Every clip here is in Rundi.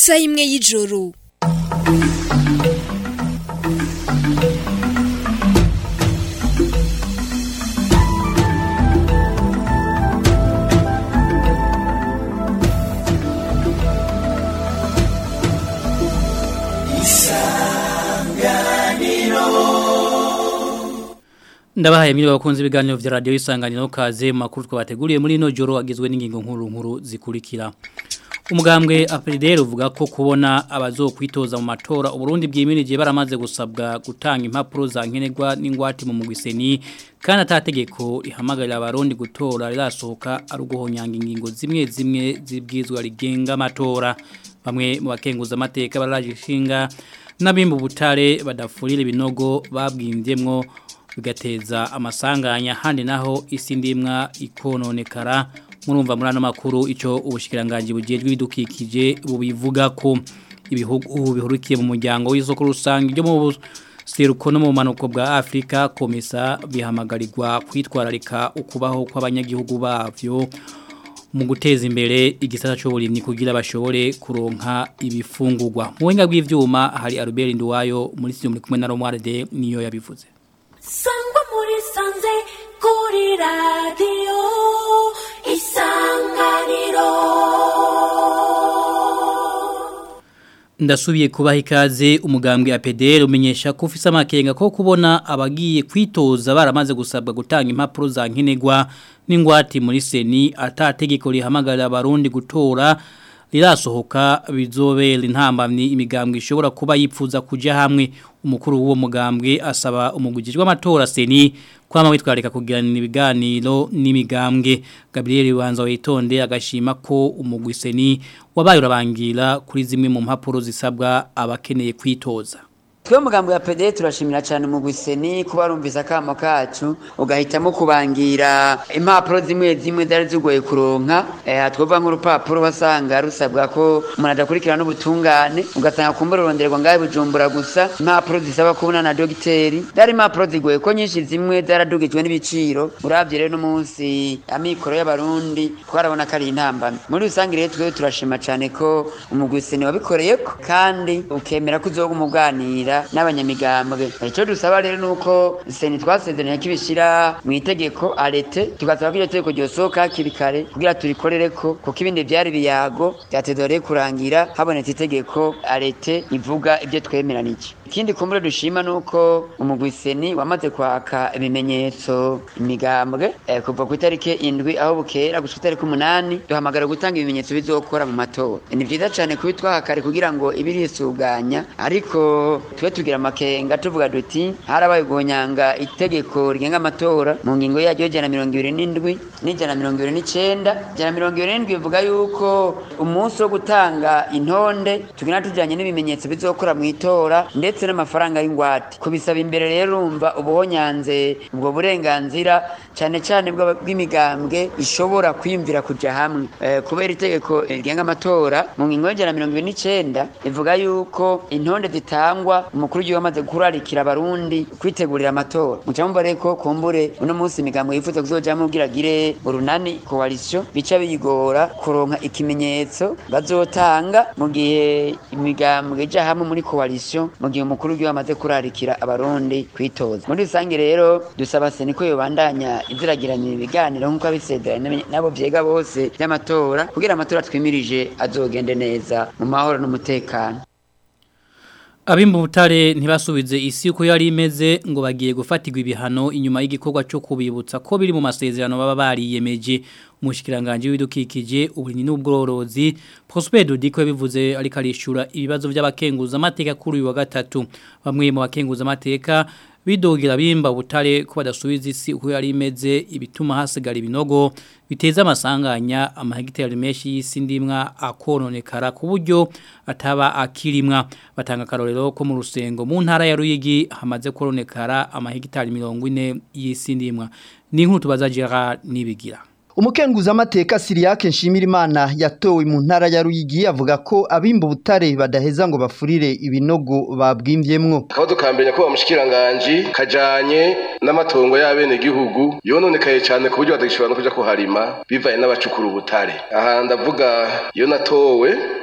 isaha imwe y'ijoro Ndabahaye mwiriwe bakunze ibiganiro vya radio isanganiro kaze mu makuru twabateguriye muri ino joro agizwe n'ingingo nkuru nkuru zikurikira. Umugambwe Apridel uvuga ko kubona abazokwitoza mu matora Uburundi bwimirije baramaze gusabwa gutanga impapuro za nkenerwa n'ingwati mu mugwiseni kandi atategeko ihamagarira abarundi gutora rirasohoka ari uguhonyanga ingingo zimwe zimwe zibwizwa rigenga amatora. Bamwe mu bakenguza amateka baraje ishinga n'abimbu butare badafurira ibinogo babwimvyemwo bigateza amasanganya handi naho isi ndimwa ikononekara murumva muri ano makuru icyo ubushikiranganje bugejwe bidukikije bubivuga ko ibihugu bihurukiye mu muryango w'isoko rusange ryo mu seruko no mu manuko bwa Afrika komisa bihamagarirwa kwitwararika ukubaho kw'abanyagihugu bavyo mu guteza imbere igisata cy'uburimyi kugira bashobore kuronka ibifungurwa mu buhinga bw'ivyuma hari Albert Nduwayo muri studio muri kumwe na Romualde niyo yabivuze sangwa muri sanze kuri radiyo isanganiro ndasubiye kubaha ikaze umugambwe APDR umenyesha ko ufise amakenga ko kubona abagiye kwitoza baramaze gusabwa gutanga impapuro za nkenerwa n'ingwati muri seni atategeko rihamagarira abarundi gutora rirasohoka bizobera intambamni imigambwe ishobora kuba yipfuza kuja hamwe umukuru w'uwo mugambwe asaba umugujijwe amatora seni kwama witwareka kugirana ibiganiro n'imigambwe Gabriel Wanza witonde agashima ko umugwi seni wabaye urabangira kuri zimwe mu mpapuro zisabwa abakeneye kwitoza Twe mugambo ya PD turashimira cyane mu gwiseni kuba rumvisa akamo kacu ugahitamo kubangira impapuro zimwe zimwe zari zugoye kuronka eh twova nk'urupapuro wasanga rusabwa ko umuntu adakurikirana n'ubutungane ugasanga kumbura uronderwa ngaye bujumbura gusa impapuro zisaba kubona na dogiteri dari impapuro zigoye ko nyinshi zimwe zaradugijwe n'ibiciro uravye rero n'umunsi amikoro y'abarundi twarabona ko ari intambamye muri rusange rero twe turashima cyane ko umugwiseni wabikoreyeko kandi ukemera ko uzoga umuganira n'abanyamigambwe icyo dusaba rero nuko seni twasezeranye kibishira mu itegeko arete tugasaba ko iryo tegeko ryosohoka hakiri kare kugira turikorere ko kuko ibindi byari biyago byatezoreye kurangira habonetse itegeko arete ivuga ibyo twemeranije ikindi kumbure dushima nuko umugwi seni wamaze kwaka ibimenyetso imigambwe eh, kuva ku itariki indwi aho bukera gushika itariki umunani duhamagara gutanga ibimenyetso bizokora mu matora ni vyiza cane kubitwaha kare kugira ngo ibirisuganya ariko twe tugira amakenga tuvuga duti harabaye guhonyanga itegeko rigenga amatora mu ngingo yaryo jana mirongo ibiri n'indwi n'ijana mirongo ibiri n'icenda jana mirongo ibiri n'indwi bivuga yuko umunsi wo gutanga intonde tugenda tujanye n'ibimenyetso bizokora mu itora ndetse n'amafaranga y'ingwate kubisaba imbere rero urumva ubuhonyanze ubwo burenganzira cyane cyane bw'imigambwe ishobora kwiyumvira kuja hamwe eh, kubera itegeko rigenga amatora mu ngingo y'ijana mirongo ibiri n'icenda ivuga yuko intonde zitangwa umukuru w'igihugu amaze kurarikira abarundi kwitegurira amatora muca mumva rero ko kumbure uno munsi imigambo yifuza kuzojamwo kugira agire urunani coalition bica biyigora kuronka ikimenyetso bazotanga mu gihe imigambwe ija hamwe muri coalition mu gihe umukuru w'igihugu amaze kurarikira abarundi kwitoza muri rusange rero dusaba seni ko yobandanya iziragiranye ibiganiro nk'uko abisezeranye nabo vyega bose vy'amatora kugira amatora twimirije azogende neza mu mahoro n'umutekano Abimbu butare ntibasubize isi uko yari imeze ngo bagiye gufatirwa ibihano inyuma y'igikorwa cyo kubibutsa ko biri mu masezerano baba bariyemeje umushikiranganje w'idukikije uburinyi n'ubworozi Prosper Dudiko yabivuze ariko arishura ibibazo by'abakenguza amateka kuri uyu wa gatatu bamwe mu bakenguza amateka bidogira bimba butare ko badasubiza isi uko yari imeze ibituma hasigara ibinogo biteza amasanganya amahegitari menshi y'isi ndimwa akononekara ku buryo ataba akirimwa batanga karorero ko mu rusengo mu ntara ya Ruyigi hamaze koronekara amahegitari 40 y'isi ndimwa ni inkuru tubaza Gerard nibigira Umukenguza amateka Siriake Nshimirimana yatowe mu ntara ya Ruyigi avuga ko abimba ubutare badaheza ngo bafurire ibinogo babwimvyemwo. Aho dukambenya ko bamushikiranganje kajanye n'amatongo y'abene gihugu yononekaye cyane ku buryo badagishobora no kuja kuharima bivaye n'abacukura ubutare. Aha ndavuga iyo natowe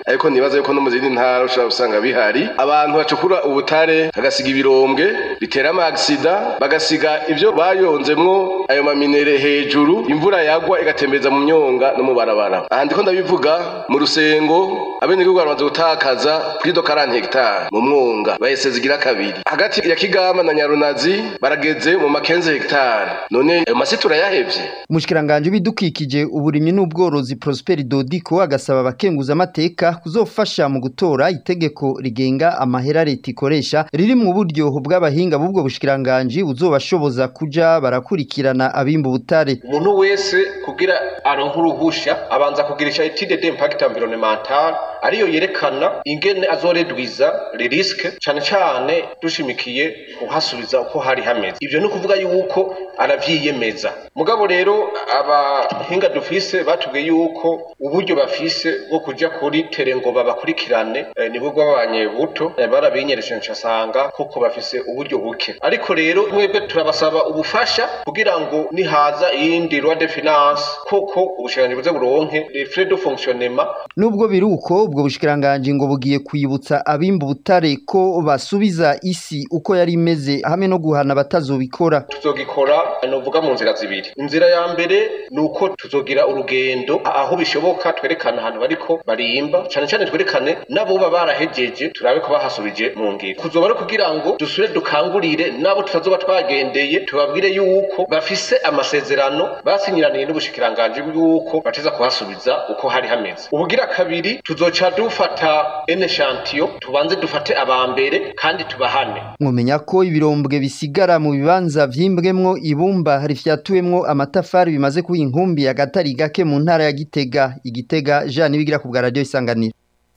ariko nibaza yuko no mu zindi ntara ushobora gusanga bihari abantu bacukura ubutare bagasiga ibirombwe bitera amagisida bagasiga ibyo bayonzemwo ayo maminere hejuru imvura yagwa igatembereza mu myonga no mu barabara aha ndiko ndabivuga mu rusengo abenegihugu baramaze gutakaza kuri do 40 hegitari mu mwonga bahise zigira kabiri hagati ya kigama na nyarunazi barageze mu makenze hegitari none ayo masi turayahevye umushikiranganje w'ibidukikije uburimyi n'ubworozi Prosper Dodiko agasaba abakenguza amateka kuzofasha mu gutora itegeko rigenga amahera leta ikoresha riri mu buryo bw'abahinga b'ubwo bushikiranganje buzobashoboza kuja barakurikirana abimba ubutare umuntu wese kugira aronke uruhusha abanza kugirisha étude d'impact environnemental ariyo yerekana ingene azoredwiza les risques cane cane dushimikiye kuhasubiza uko hari hameze ivyo ni ukuvuga yuko aravyiyemeza mugabo rero abahinga dufise batubwiye yuko uburyo bafise bwo kuja kuri tere ngo babakurikirane eh, nibwo bwabanye buto eh, barabinyereje ncasanga kuko bafise uburyo buke ariko rero mwebwe turabasaba ubufasha kugira ngo nihaza iyindi loi de finance koko ubushikiranganji buze buronke les frais de fonctionnement nubwo biruko ubwo bushikiranganje ngo bugiye kwibutsa abimba ubutare ko basubiza isi uko yari imeze hamwe no guhana batazobikora tuzogikora novuga mu nzira zibiri inzira ya mbere ni uko tuzogira urugendo aho bishoboka twerekana ahantu bariko barimba cane cane twerekane n'aboba barahejeje turabe ko bahasubije mu ngiro kuzoba ari kugira ngo dusubire dukangurire n'abo tutazoba twagendeye tubabwire yuko bafise amasezerano basinyiraniye n'ubushikiranganji yuko bateza kuhasubiza uko hari hameze ubugira kabiri tuzoca dufata ene shantiyo tubanze dufate abambere kandi tubahane mwomenya ko ibirombwe bisigara mu bibanza vyimbwemwo ibumba rifyatuwemwo amatafari bimaze kuba inkumbi agatari gake mu ntara ya Gitega igitega Jean nibigira ku bwa radio isanganiro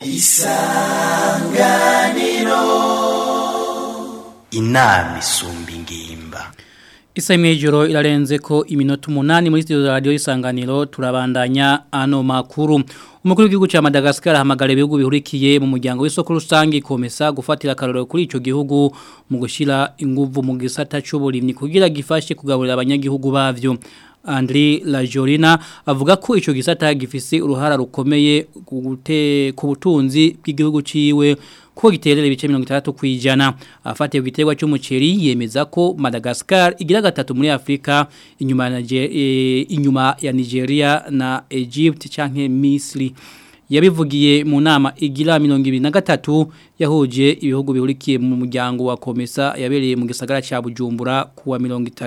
inama isumba ingimba Isa imejoro ilarenze ko iminota umunani muri studio za radio isanganiro turabandanya ano makuru. Umukuru w'igihugu ca Madagascar ahamagara ibihugu bihurikiye mu muryango w'isoko rusangi komesa gufatira karoro kuri ico gihugu mu gushira inguvu mu gisata c'uburimyi kugira gifashe kugaburira abanyagihugu bavyo. Andri Lajorina avuga ko ico gisata gifise uruhara rukomeye gute ku butunzi bw'igihugu ciwe ko giterera ibice 60 kwijana afatiye ku giterwa cy'umuceri yemeza ko Madagascar igira gatatu muri Afrika inyuma ya e, inyuma ya Nigeria na Egypt canke Misri yabivugiye mu nama igira 2023 yahuje ibihugu bihurikiye mu muryango wa Komesa yabereye mu gisagara ca Bujumbura kuwa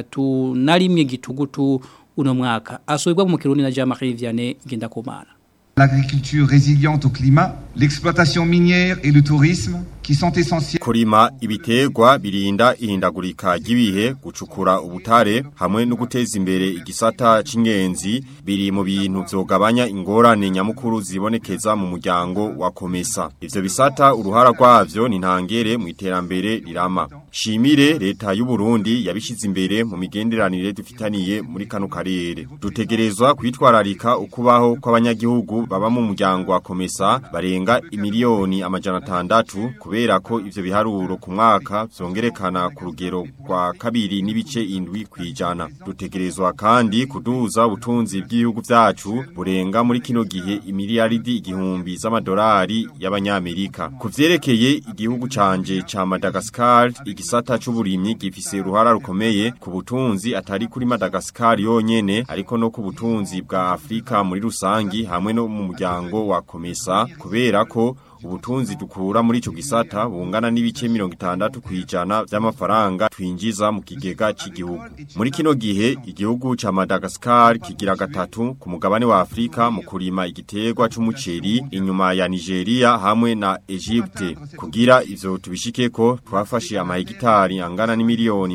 31 na rimwe gitugutu uno mwaka asubirwa mu Kirundi na Jean-Marie Vianney Gendakumana L'agriculture résiliente au climat, l'exploitation minière et le tourisme qui sont essentiels. Kurima ibiterwa birinda ihindagurika ry'ibihe gucukura ubutare hamwe no guteza imbere igisata c'ingenzi biri mu bintu vyogabanya ingorane nyamukuru zibonekeza mu muryango wa Komesa. Ivyo bisata uruhara rwavyo ni ntangere mu iterambere rirama. Shimire leta y'u Burundi yabishize imbere mu migenderanire dufitaniye muri kano karere. Dutegerezwa kwitwararika ukubaho kw'abanyagihugu baba mu muryango wa Komesa barenga imiliyoni amajana atandatu kubera ko ivyo biharuro ku mwaka vyongerekana ku rugero rwa kabiri n'ibice indwi kwijana dutegerezwa kandi kuduza ubutunzi bw'ibihugu vyacu burenga muri kino gihe imiliyaridi igihumbi z'amadolari y'abanyamerika ku vyerekeye igihugu canje ca Madagascar igisata c'uburimyi gifise uruhara rukomeye ku butunzi atari kuri Madagascar yonyene ariko no ku butunzi bwa Afrika muri rusangi hamwe no mu muryango wa Komesa kubera ko ubutunzi dukura muri ico gisata bungana n'ibice 60 kwijana vy'amafaranga twinjiza mu kigega c'igihugu muri kino gihe igihugu ca Madagascar kigira gatatu ku mugabane wa Afrika mu kurima igiterwa c'umuceri inyuma ya Nigeria hamwe na Egypte kugira ivyo tubishikeko twafashe amahegitari angana n'imiliyoni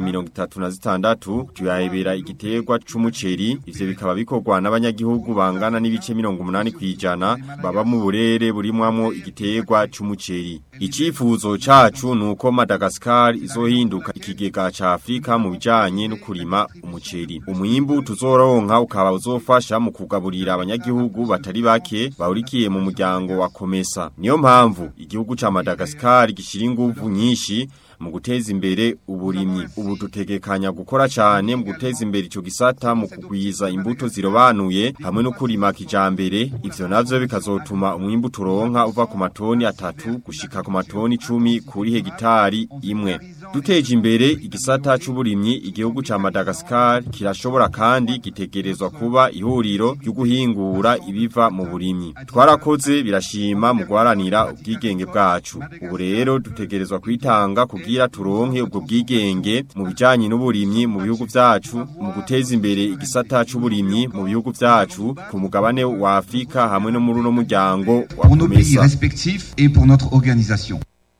36 tuyahebera igiterwa c'umuceri ivyo bikaba bikorwa n'abanyagihugu bangana n'ibice 80 kwijana baba mu burere burimwamwo igiterwa igiterwa c'umuceri. Icifuzo cacu nuko Madagascar izohinduka ikigega ca Afrika mu bijanye no kurima umuceri. Umwimbu tuzoronka ukaba uzofasha mu kugaburira abanyagihugu batari bake bahurikiye mu muryango wa Komesa. Niyo mpamvu igihugu ca Madagascar gishira inguvu nyinshi mu guteza imbere uburimyi ubu dutegekanya gukora cyane mu guteza imbere ico gisata mu kugwiza imbuto zirobanuye hamwe no kurima kijambere ivyo navyo bikazotuma umwimbu turonka uva ku matoni atatu gushika ku matoni 10 kuri hegitari imwe duteje imbere igisata c'uburimyi igihugu ca Madagascar kirashobora kandi gitegerezwa kuba ihuriro ryo guhingura ibiva mu burimyi twarakoze birashima mu guharanira ubwigenge bwacu ubu rero dutegerezwa kwitanga kugira turonke ubwo bwigenge mu bijanye n'uburimyi mu bihugu vyacu mu guteza imbere igisata c'uburimyi mu bihugu vyacu ku mugabane wa Afrika hamwe no muri uno muryango wa Pour nos pays Kumesa respectifs et pour notre organisation.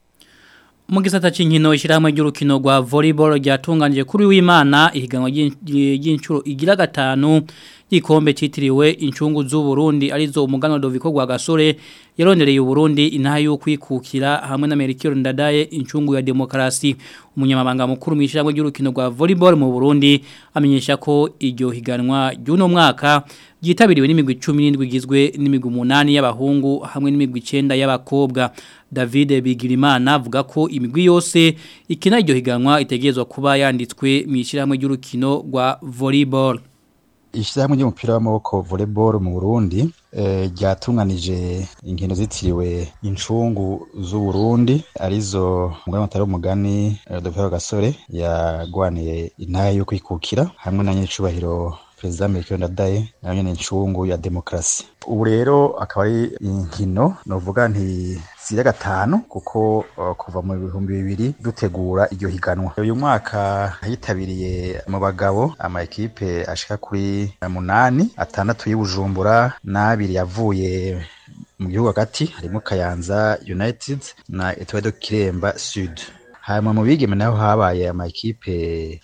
mu gisata cy'inkino ishyirahamwe ry'urukino rwa volleyball ryatunganije kuri w'imana ihiganwa ry'in- ry'inshuro igira gatanu y'ikombe cyitiriwe incungu z'u Burundi arizo umugano Doviko gwa gasore yarondereye u Burundi intaha yo kwikukira hamwe na Melchior Ndadaye incungu ya demokarasi umunyamabanga mukuru mu ishyirahamwe ry'urukino rwa volleyball mu Burundi amenyesha ko iryo higanwa ry'uno mwaka ryitabiriwe n'imigwi 17 igizwe n'imigwi 8 y'abahungu hamwe n'imigwi 9 y'abakobwa David Bigirimana avuga ko imigwi yose ikina iryo higanwa itegerezwa kuba yanditswe mu ishyirahamwe ry'urukino rwa volleyball Ishirahamwe ry'umupira w'amaboko volleyball mu Burundi eh, ryatunganije inkino zitiriwe incungu z'u Burundi arizo mugani mutari umugani eh, Dr. Gasore yagwaniye intara yo kwikukira hamwe na nyicubahiro Perezida Melchior Ndadaye nayo nyene incungu ya demokrasi ubu rero akaba ari inkino novuga nti zira gatanu kuko uh, kuva mu bihumbi bibiri dutegura iryo higanwa uyu mwaka yitabiriye mu bagabo ama ekipe ashika kuri munani atandatu y'Ibujumbura n'abiri yavuye mu gihugu hagati harimo Kayanza United na Etoile de Kiremba Sud hanyuma mu bigeme naho habaye ama ekipe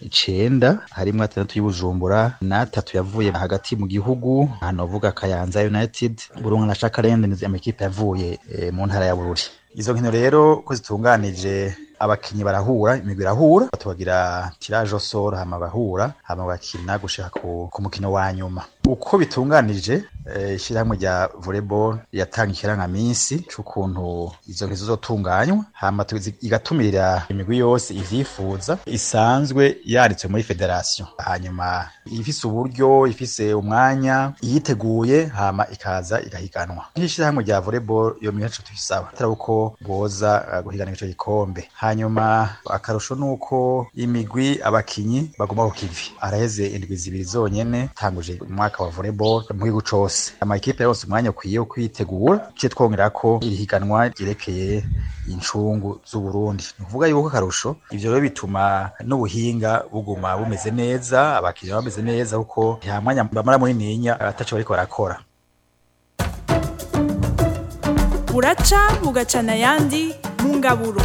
icenda harimo atandatu y'Ibujumbura n'atatu yavuye hagati mu gihugu hano vuga Kayanza United Burunga na Shakarende ni ama ekipe yavuye e, mu ntara ya Bururi izo nkino rero ko zitunganije abakinyi barahura imigwi irahura tubagira tirage au sort hama bahura hama bakina gushika ku, ku mukino wa nyuma uko bitunganije eh, ishyirahamwe rya volleyball yatanga ikirangaminsi c'ukuntu izo nkino zizotunganywa hama tuzi- igatumirira imigwi yose ivyifuza isanzwe yanditswe muri federation hanyuma ifise uburyo ifise umwanya yiteguye hama ikaza igahiganwa nk'ishyirahamwe rya volleyball iyo mihaco tuyisaba atari uko boza uh, guhiganira ico gikombe hanyuma akarusho nuko imigwi abakinyi bagomba ku kivi araheze indwi zibiri zonyene tanguje umwaka wa volleyball mu gihugu cose amakipe yose umwanya ukwiye wo kwitegura tuciye twongera ko iri higanwa ryerekeye incungu z'u Burundi ni ukuvuga yuko akarusho ivyo rero bituma n'ubuhinga buguma bumeze neza abakinyi bameze neza kuko nta mwanya bamara muri ninya ataco bariko barakora buraca bugacana ayandi mu ngaburo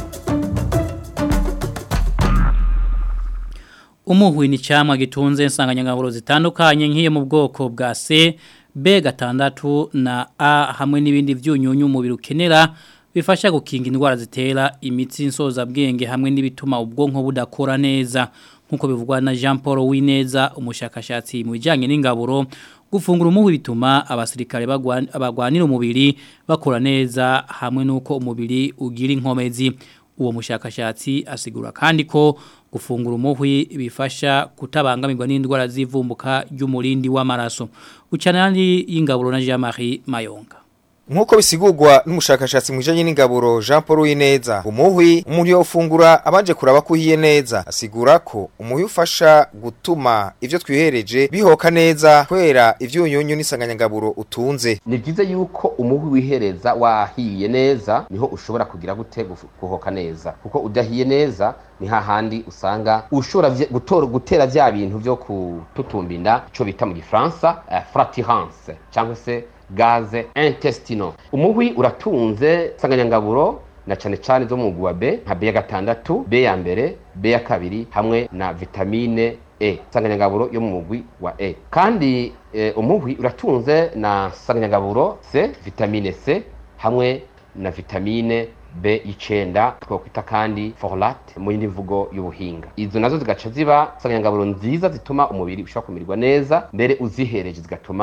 Umuhwi ni camwa gitunze nsanganyangaburo zitandukanye nk'iyo mu bwoko bwa C, B gatandatu na A hamwe n'ibindi vyunyunyu umubiri ukenera bifasha gukinga indwara zitera imitsi nsoza bwenge hamwe n'ibituma ubwonko budakora neza nkuko bivugwa na Jean Paul Wineza umushakashatsi mu bijanye n'ingaburo gufungura umuhwi bituma abasirikare bagwan- abagwanira umubiri bakora neza hamwe nuko umubiri ugira inkomezi uwo mushakashatsi asigura kandi ko gufungura umuhwi bifasha kutabangamirwa n'indwara z'ivumbuka ry'umurindi w'amaraso ucana yandi y'ingaburo na Jean-Marie Mayonga Nkuko bisigurwa n'umushakashatsi mu bijanye n'ingaburo Jean Paul Wineza umuhwi umuntu yofungura abanje kuraba ko uhiye neza asigura ko umuhwi ufasha gutuma ivyo twihereje bihoka neza kwera ivyunyunyu n'isanganyangaburo utunze ni byiza yuko umuhwi wihereza wahiye neza niho ushobora kugira gute gufu- guhoka neza kuko udahiye neza ni hahandi usanga ushobora vye- gutora gutera vya bintu vyo kututumba inda ico bita mu gifaransa uh, fratirance cyangwa se gaze intestinal umuhwi uratunze insanganyangaburo na cane cane zo mu mugwi wa B nka B ya gatandatu B ya mbere B ya kabiri hamwe na vitamine E insanganyangaburo yo mu mugwi wa E kandi eh, umuhwi uratunze na insanganyangaburo C vitamine C hamwe na vitamine B icenda twakwita kandi folate mu yindi mvugo y'ubuhinga izo nazo zigaca ziba insanganyangaburo nziza zituma umubiri ushobora kumererwa neza mbere uzihereje zigatuma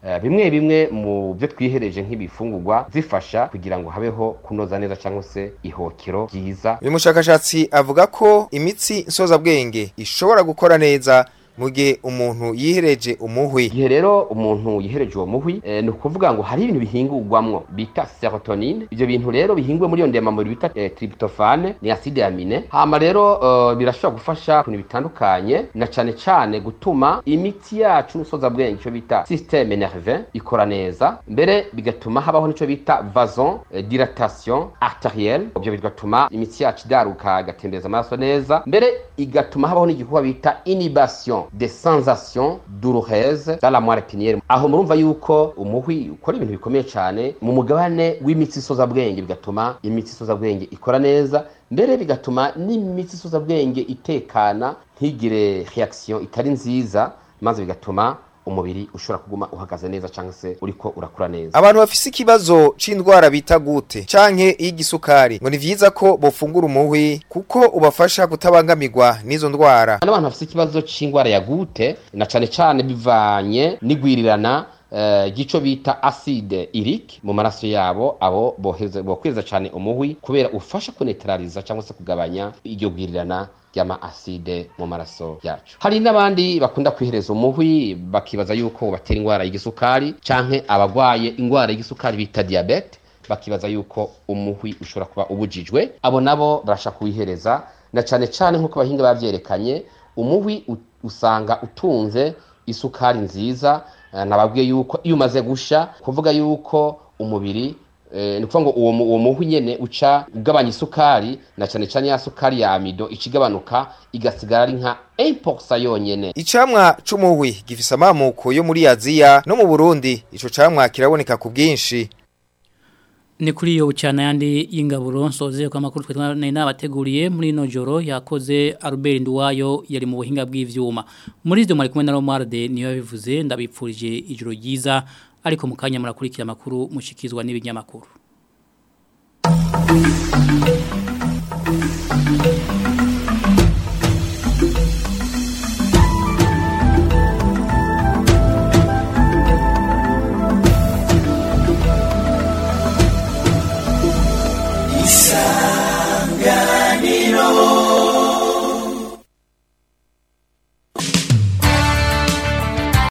eh, bimwe bimwe mu byo twihereje nk'ibifungurwa zifasha kugira ngo habeho kunoza neza cyangwa se ihokero ryiza uyu mushakashatsi avuga ko imitsi nsozabwenge ishobora gukora neza mu gihe umuntu yihereje umuhwi igihe rero umuntu yihereje uwo muhwi eh, ni ukuvuga ngo hari ibintu bihingurwamwo bita serotonine ibyo bintu rero bihinguwe muri iyo ndemamubiri bita eh, tryptophane ni acide amine hama rero eh, birashobora gufasha ku bintu bitandukanye na cane cane gutuma imitsi yacu n'usozabwenge icyo bita systeme nerveux ikora neza mbere bigatuma habaho n'icyo bita vason eh, dilatation arterielle ibyo bigatuma imitsi yacu idaruka igatembereza amaraso neza mbere igatuma habaho n'igikorwa bita inhibition des sensations douloureuses dans la moelle épinière aho murumva yuko umuhwi ukora ibintu bikomeye cyane mu mugabane w'imitsi isozabwenge bigatuma imitsi isozabwenge ikora neza mbere bigatuma n'imitsi isozabwenge itekana ntigire reaction itari nziza maze bigatuma umubiri ushobora kuguma uhagaze neza cyangwa se uriko urakura neza abantu bafise ikibazo c'indwara bita gute canke y'igisukari ngo ni vyiza ko bofungura umuhwi kuko ubafasha kutabangamirwa n'izo ndwara n'abantu bafise ikibazo c'indwara ya gute na cane cane bivanye n'igwirirana eh, gico bita acide urique mu maraso yabo abo boheza bokweza cyane umuhwi kubera ufasha kunetraliza cyangwa se kugabanya iryo gwirirana ry'ama acide mu maraso yacu hari n'abandi bakunda kwihereza umuhwi bakibaza yuko batera indwara y'igisukari canke abagwaye indwara y'igisukari bita diabete bakibaza yuko umuhwi ushobora kuba ubujijwe abo nabo barasha kuwihereza na cane cane nk'uko abahinga bavyerekanye umuhwi u- usanga utunze isukari nziza eh, nababwiye yuko iyo umaze gusha kuvuga yuko umubiri eh, ni ukuvuga ngo uwo mu- uwo muhwi nyene uca ugabanya isukari na cane cane ya sukari ya amido ica igabanuka igasigara ari nka 1% yonyene icamwa c'umuhwi gifise amamuko yo muri aziya no mu burundi ico camwa kiraboneka ku bwinshi Ni kuri iyo bucana yandi y'ingaburo nsoze kwa makuru twe n'abateguriye muri no joro yakoze Albert Nduwayo yari mu buhinga bw'ivyuma. Muri izo mwari kumwe na Romualde niyo yabivuze ndabipfurije ijoro ryiza ariko mukanya murakurikira makuru mushikizwa n'ibinyamakuru. isanganiro